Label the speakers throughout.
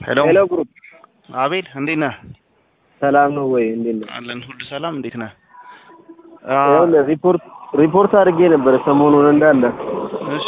Speaker 1: ሄሎ
Speaker 2: ሄሎ ግሩፕ
Speaker 1: አቤል እንዴት ነህ?
Speaker 2: ሰላም ነው ወይ? እንዴት ነህ?
Speaker 1: አለን ሁሉ ሰላም። እንዴት ነህ?
Speaker 2: ይኸውልህ ሪፖርት ሪፖርት አድርጌ ነበረ ሰሞኑን እንዳለ
Speaker 1: እሺ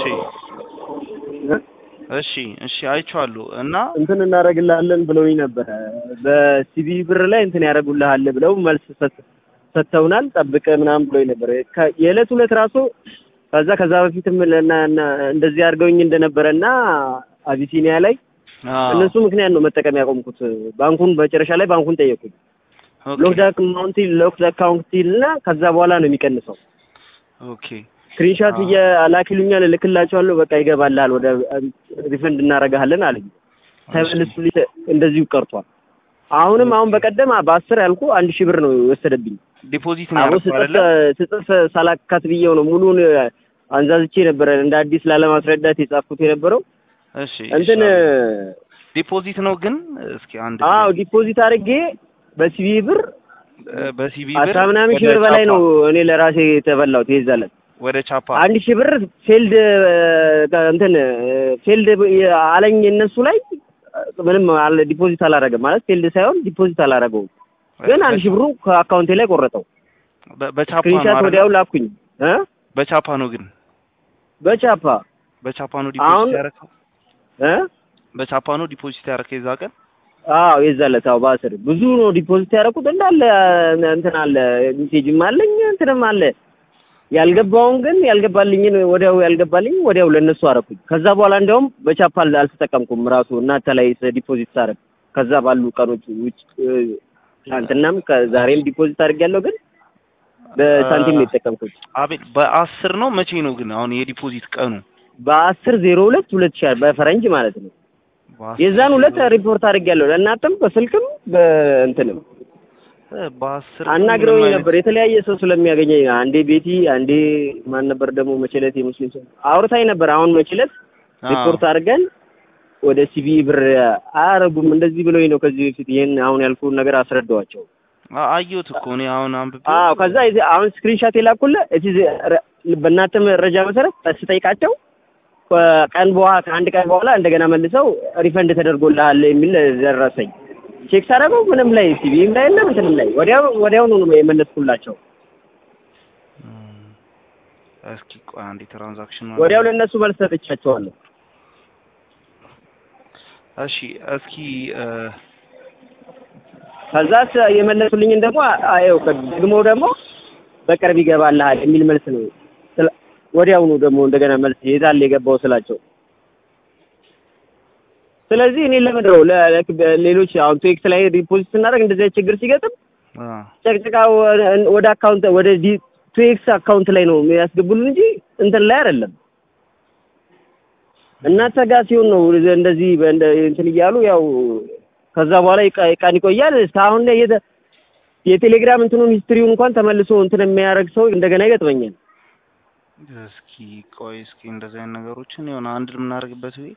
Speaker 1: እሺ እሺ አይቼዋለሁ እና
Speaker 2: እንትን እናደርግልሃለን ብለውኝ ነበረ። በሲቢ ብር ላይ እንትን ያደርጉልሃል ብለው መልስ ሰጥ- ሰጥተውናል። ጠብቀ ምናምን ብለውኝ ነበረ። ከ- የዕለት ሁለት ራሱ ከዛ ከዛ በፊትም ለና እና- እንደዚህ አድርገውኝ እንደነበረ እና አቢሲኒያ ላይ
Speaker 1: አዎ፣
Speaker 2: እነሱ ምክንያት ነው መጠቀም ያቆምኩት። ባንኩን መጨረሻ ላይ ባንኩን ጠየቁኝ።
Speaker 1: ኦኬ
Speaker 2: ሎክድ አካውንት ሎክድ አካውንት እና ከዛ በኋላ ነው የሚቀንሰው።
Speaker 1: ኦኬ
Speaker 2: ስክሪንሻት
Speaker 1: አዎ።
Speaker 2: እየላኪሉኛል እልክላቸዋለሁ። በቃ ይገባልሃል ወደ ሪፈንድ እናደርግሃለን አለኝ። ተመልሱልኝ እንደዚሁ ቀርቷል። አሁንም አሁን በቀደም በአስር ያልኩ አንድ ሺህ ብር ነው የወሰደብኝ።
Speaker 1: ዲፖዚት ነው
Speaker 2: አቦ
Speaker 1: ያደረኩት አይደለ?
Speaker 2: ስጽፍ ስጽፍ ሳላካት ብዬው ነው ሙሉን አንዛዝቼ ነበረ እንደ አዲስ ላለማስረዳት የጻፍኩት የነበረው
Speaker 1: እሺ
Speaker 2: እንትን
Speaker 1: እሺ። ዲፖዚት ነው ግን እስኪ አንድ
Speaker 2: አዎ ዲፖዚት አድርጌ በሲቢ ብር
Speaker 1: በሲቢ
Speaker 2: አስራ ምናምን ሺህ ብር በላይ ነው እኔ ለራሴ የተበላሁት ይዛለት
Speaker 1: ወደ ቻፓ
Speaker 2: አንድ ሺህ ብር ፌልድ እንትን ፌልድ አለኝ እነሱ ላይ ምንም አለ ዲፖዚት አላረገም ማለት ፌልድ ሳይሆን ዲፖዚት አላረገውም ግን አንድ ሺህ ብሩ ከአካውንቴ ላይ ቆረጠው
Speaker 1: በ- በቻፓ ነው
Speaker 2: ስክሪንሻት
Speaker 1: አይደለ?
Speaker 2: ወዲያው ላኩኝ እ
Speaker 1: በቻፓ ነው ግን
Speaker 2: በቻፓ
Speaker 1: በቻፓ ነው
Speaker 2: አሁን-
Speaker 1: ዲፖዚት ያደረከው
Speaker 2: እ
Speaker 1: በቻፓ ነው ዲፖዚት ያደረከው የዛ ቀን
Speaker 2: አዎ የዛለት አዎ በአስር ብዙ ነው ዲፖዚት ያደረኩት እንዳለ እንትን አለ ሜሴጅም አለኝ እንትንም አለ ያልገባውን ግን ያልገባልኝን ወዲያው ያልገባልኝ ወዲያው ለእነሱ አረኩኝ ከዛ በኋላ እንዲያውም በቻፓ አል- አልተጠቀምኩም ራሱ እናንተ ላይ ዲፖዚት ሳረግ ከዛ ባሉ ቀኖች ውጭ እ፣ ትናንትናም ከዛሬም ዲፖዚት አድርጌያለሁ ግን በሳንቲም ነው የተጠቀምኩት
Speaker 1: አቤል በአስር ነው መቼ ነው ግን አሁን የዲፖዚት ቀኑ
Speaker 2: በአስር ዜሮ ሁለት ሁለት ሺህ በፈረንጅ ማለት ነው
Speaker 1: በአስር
Speaker 2: የዛን ሁለት ሪፖርት አድርጌያለሁ ለእናንተም በስልክም በእንትንም
Speaker 1: እ፣ በአስር
Speaker 2: አናግረውኝ
Speaker 1: ምንም አይነት-
Speaker 2: ነበር የተለያየ ሰው ስለሚያገኘኝ አንዴ ቤቲ አንዴ ማን ነበር ደግሞ መችለት የሙስሊም ሰው አውርታኝ ነበር አሁን መችለት
Speaker 1: አዎ።
Speaker 2: ሪፖርት አድርገን ወደ ሲቢ ብር አያረጉም እንደዚህ ብሎኝ ነው ከዚህ በፊት ይህን አሁን ያልኩህን ነገር አስረዳዋቸው
Speaker 1: አ- አየሁት እኮ እኔ አሁን አንብቤ
Speaker 2: አዎ ከዛ የዚህ አሁን ስክሪንሻት የላኩልህ እዚህ ረ- በእናንተ መረጃ መሰረት ስጠይቃቸው ከቀን በኋላ ከአንድ ቀን በኋላ እንደገና መልሰው ሪፈንድ ተደርጎልሃል የሚል ደረሰኝ ቼክ ሳደርገው ምንም ላይ ሲቢም ላይ የለም እንትንም ላይ ወዲያው ወዲያውኑ ነው የመለስኩላቸው
Speaker 1: እም፣ እስኪ ቆይ አንዴ ትራንዛክሽን
Speaker 2: ወዲያው ለእነሱ መልስ ሰጥቻቸዋለሁ
Speaker 1: እሺ እስኪ እ፣
Speaker 2: ከዛ ስ- የመለሱልኝን ደግሞ አየው ደግሞ ደግሞ በቅርብ ይገባልሃል የሚል መልስ ነው ስለ- ወዲያውኑ ደግሞ እንደገና መልስ የዛል የገባው ስላቸው ስለዚህ እኔ ለምንድን ነው ለ- ለ- ሌሎች አሁን ቱኤክስ ላይ ዲፖዚት ስናደርግ እንደዚህ አይነት ችግር ሲገጥም
Speaker 1: አ፣
Speaker 2: ጨቅጭቃ ወ- ወደ አካውንት ወደ ቱኤክስ አካውንት ላይ ነው የሚያስገቡልን እንጂ እንትን ላይ አይደለም እናንተ ጋር ሲሆን ነው እንደዚህ በእንደ- እንትን እያሉ ያው ከዛ በኋላ ይቃ- ቀን ይቆያል እስካሁን ላይ የተ- የቴሌግራም እንትኑን ሂስትሪውን እንኳን ተመልሶ እንትን የሚያደርግ ሰው እንደገና ይገጥመኛል
Speaker 1: እስኪ ቆይ እስኪ እንደዚህ አይነት ነገሮችን የሆነ አንድ የምናደርግበት ወይ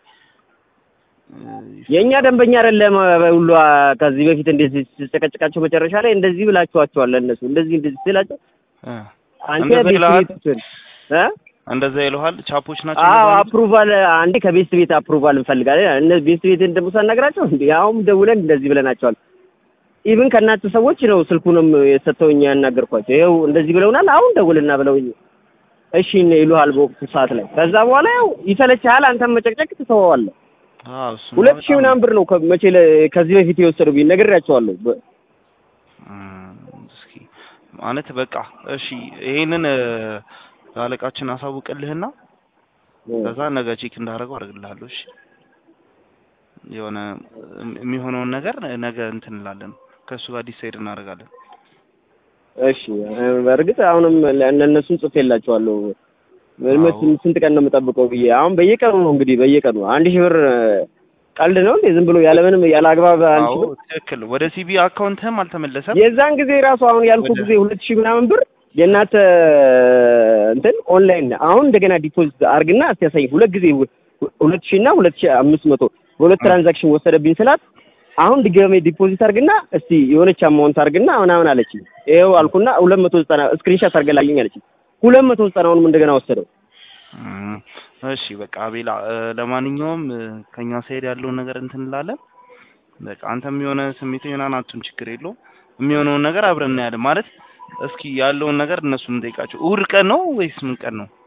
Speaker 2: የእኛ ደንበኛ አይደለም ሁሉ ከዚህ በፊት እንደዚህ ስጨቀጭቃቸው መጨረሻ ላይ እንደዚህ ብላችኋቸዋል ለእነሱ እንደዚህ እንደዚህ ስላቸው አንተ
Speaker 1: እንደዛ
Speaker 2: ቤት
Speaker 1: ይልሃል?
Speaker 2: ቤት እ
Speaker 1: እንደዛ ይለዋል ቻፖች ናቸው
Speaker 2: አዎ
Speaker 1: እንደዛ የሚሉት?
Speaker 2: አፕሩቫል አንዴ ከቤት ቤት አፕሩቫል እንፈልጋለን እነ ቤት ቤትን ደግሞ ሳናግራቸው እንዴ አሁን ደውለን እንደዚህ ብለናቸዋል ኢቭን ከእናንተ ሰዎች ነው ስልኩንም የሰጠውኝ ያናገርኳቸው ይኸው እንደዚህ ብለውናል አሁን ደውልና ብለውኝ እሺ ይሉሃል በወቅቱ ሰዓት ላይ ከዛ በኋላ ያው ይሰለችሃል አንተም መጨቅጨቅ ትተወዋለህ
Speaker 1: አዎ እሱማ
Speaker 2: ሁለት ሺህ
Speaker 1: በጣም-
Speaker 2: ምናምን ብር ነው ከ- መቼ ለ- ከዚህ በፊት የወሰዱብኝ ነግሬያቸዋለሁ በ-
Speaker 1: እም፣ እስኪ ማለት በቃ እሺ ይሄንን እ፣ ለአለቃችን አሳውቅልህና ከዛ ነገ ቼክ እንዳደረገው አደርግልሃለሁ። እሺ የሆነ እም- የሚሆነውን ነገር ነገ እንትን እንላለን ከእሱ ጋር ዲሳይድ እናደርጋለን።
Speaker 2: እሺ በእርግጥ አሁንም ለእነሱም ጽፌላቸዋለሁ ምን-
Speaker 1: አዎ።
Speaker 2: ስንት ስንት ቀን ነው የምጠብቀው ብዬ አሁን በየቀኑ ነው እንግዲህ በየቀኑ አንድ ሺህ ብር ቀልድ ነው እንዴ ዝም ብሎ ያለምንም ያለ አግባብ አንድ ሺህ
Speaker 1: አዎ
Speaker 2: ብር
Speaker 1: ትክክል። ወደ ሲቢ አካውንትህም አልተመለሰም።
Speaker 2: የዛን ጊዜ ራሱ አሁን ያልኩ
Speaker 1: ወደ-
Speaker 2: ጊዜ ሁለት ሺህ ምናምን ብር የእናንተ እንትን ኦንላይን አሁን እንደገና ዲፖዚት አርግና እስቲ ያሳይ ሁለት ጊዜ ሁ- ሁለት ሺህ እና ሁለት ሺህ አምስት መቶ በሁለት
Speaker 1: እ።
Speaker 2: ትራንዛክሽን ወሰደብኝ ስላት አሁን ድጋሜ ዲፖዚት አርግና እስቲ የሆነች አማውንት አርግና ምናምን አለችኝ። ይኸው አልኩና ሁለት መቶ ዘጠና ስክሪንሻት አርገላልኝ አለችኝ። ሁለት መቶ ዘጠናውንም እንደገና ወሰደው።
Speaker 1: እም፣ እሺ በቃ አቤላ እ፣ ለማንኛውም እ፣ ከኛ ሳይድ ያለውን ነገር እንትን እንላለን። በቃ አንተም የሆነ ስሜት ምናምን አትሁን፣ ችግር የለውም። የሚሆነውን ነገር አብረን እናያለን። ማለት እስኪ ያለውን ነገር እነሱን እንጠይቃቸው። እሑድ ቀን ነው ወይስ ምን ቀን ነው?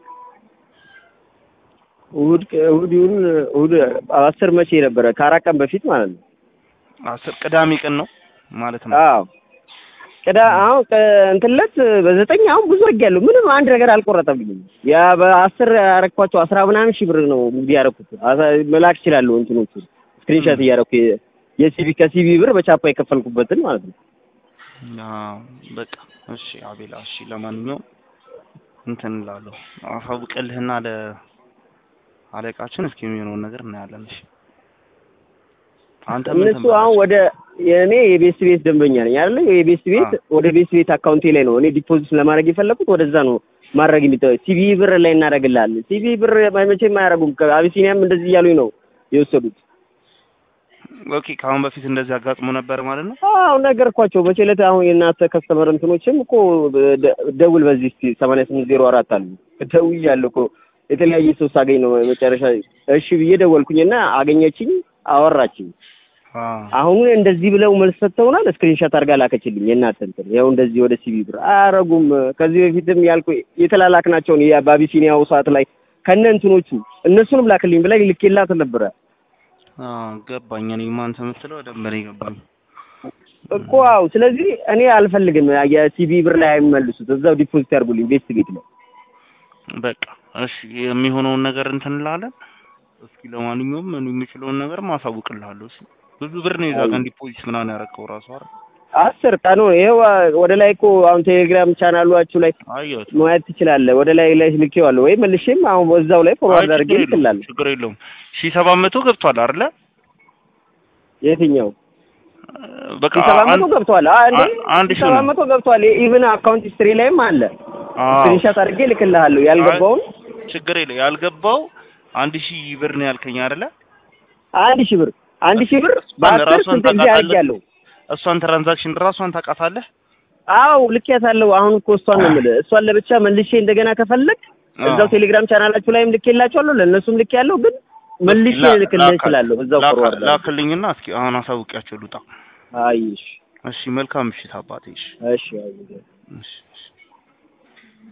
Speaker 2: እሑድ እሑድ ይሁን እሑድ አስር መቼ ነበረ? ከአራት ቀን በፊት ማለት ነው።
Speaker 1: አስር ቅዳሜ ቀን ነው ማለት ነው።
Speaker 2: አዎ ቅዳ አሁን እንትን ዕለት በዘጠኝ አሁን ብዙ አድርጌያለሁ። ምንም አንድ ነገር አልቆረጠብኝም። ያ በአስር ያረኳቸው አስራ ምናምን ሺህ ብር ነው እንግዲህ ያረኩት። አሳ- መላክ እችላለሁ እንትኖቹ ስክሪንሾት እያረኩ የ- የሲቢ ከሲቢ ብር በቻፓ የከፈልኩበትን ማለት ነው።
Speaker 1: አዎ በቃ እሺ አቤላ፣ እሺ ለማንኛውም እንትን እላለሁ አሳውቅልህና ለ አለቃችን እስኪ የሚሆነውን ነገር እናያለን። እሺ አንተ ምን
Speaker 2: እነሱ አሁን ወደ የእኔ የቤስት ቤት ደንበኛ ነኝ አይደለ? የቤስት ቤት ወደ ቤስት ቤት አካውንቴ ላይ ነው እኔ ዲፖዚት ለማድረግ የፈለኩት ወደዛ ነው ማድረግ የሚጠ ሲቢ ብር ላይ እናደርግልሃለን። ሲቢ ብር መቼም አያደርጉም። ከአቢሲኒያም እንደዚህ እያሉኝ ነው የወሰዱት።
Speaker 1: ኦኬ ከአሁን በፊት እንደዚህ አጋጥሞ ነበር ማለት ነው።
Speaker 2: አዎ ነገርኳቸው። መቼ ዕለት አሁን የእናንተ ከስተመር እንትኖችም እኮ ደ- ደውል በዚህ እስኪ ሰማንያ ስምንት ዜሮ አራት አሉ ደውያለሁ እኮ የተለያየ ሰው ሳገኝ ነው መጨረሻ እሺ ብዬ ደወልኩኝና አገኘችኝ፣ አወራችኝ።
Speaker 1: አዎ
Speaker 2: አሁን እንደዚህ ብለው መልስ ሰጥተውናል። ስክሪንሾት አድርጋ ላከችልኝ። የእናንተ እንትን ያው እንደዚህ ወደ ሲቢ ብር አያረጉም። ከዚህ በፊትም ያልኩ የተላላክናቸውን ያ በአቢሲኒያው ሰዓት ላይ ከነ እንትኖቹ እነሱንም ላክልኝ ብላ ልኬላት ነበረ
Speaker 1: አዎ ገባኝ። እኔማ አንተ የምትለው በደንብ ነው የገባኝ።
Speaker 2: እኮ አዎ። ስለዚህ እኔ አልፈልግም የሲቢ ብር ላይ አይመልሱት፣ እዛው ዲፖዚት ያድርጉልኝ ቤስት ቤት ላይ
Speaker 1: በቃ እሺ የሚሆነውን ነገር እንትን እንላለን። እስኪ ለማንኛውም እኔ የምችለውን ነገር ማሳውቅልሃለሁ። እሺ ብዙ ብር ነው የዛ ቀን ዲፖዚት ምናምን ያደረገው ራሱ አይደል?
Speaker 2: አስር ቀኑ ይኸው ወደ ላይ እኮ አሁን ቴሌግራም ቻናሏችሁ ላይ
Speaker 1: አየሁት።
Speaker 2: ማየት ትችላለህ። ወደ ላይ ላይ ልኬዋለሁ ወይ መልሼም አሁን በዛው ላይ ፎርዋርድ
Speaker 1: አይ
Speaker 2: አድርጌ
Speaker 1: ችግር የለውም
Speaker 2: ልክላለሁ።
Speaker 1: ችግር የለውም። ሺህ ሰባት መቶ ገብቷል አይደለ?
Speaker 2: የትኛው
Speaker 1: በቃ
Speaker 2: ሰባት መቶ
Speaker 1: አንድ-
Speaker 2: ገብቷል። አ እንዴ
Speaker 1: አ- አንድ ሺህ
Speaker 2: ሰባት
Speaker 1: ነው።
Speaker 2: መቶ ገብቷል። ኢቭን አካውንት ሂስትሪ ላይም አለ።
Speaker 1: አዎ
Speaker 2: ስክሪንሾት አድርጌ ልክልሃለሁ። ያልገባውን
Speaker 1: ችግር የለ ያልገባው አንድ ሺህ ብር ነው ያልከኝ አይደለ?
Speaker 2: አንድ ሺህ ብር አንድ ሺህ ብር
Speaker 1: እሷን
Speaker 2: በአስር
Speaker 1: ራሷን
Speaker 2: ስንት ጊዜ
Speaker 1: ታውቃታለህ?
Speaker 2: አድርጌያለሁ።
Speaker 1: እሷን ትራንዛክሽን ራሷን ታውቃታለህ?
Speaker 2: አዎ ልኬያታለሁ። አሁን እኮ እሷን ነው የምልህ። እሷን ለብቻ መልሼ እንደገና ከፈለግ እዛው
Speaker 1: አዎ።
Speaker 2: ቴሌግራም ቻናላችሁ ላይም ልኬላችኋለሁ። ለእነሱም ልኬያለሁ። ግን መልሼ
Speaker 1: ላ-
Speaker 2: ልክልህ
Speaker 1: ላካ-
Speaker 2: እችላለሁ። እዛው
Speaker 1: ላካ-
Speaker 2: ፎርዋርድ አድርጌ።
Speaker 1: ላክልኝና እስኪ አሁን አሳውቂያቸው ልውጣ።
Speaker 2: አይ እሺ
Speaker 1: እሺ መልካም ምሽት አባቴ። እሺ
Speaker 2: እሺ አይ
Speaker 1: እሺ እሺ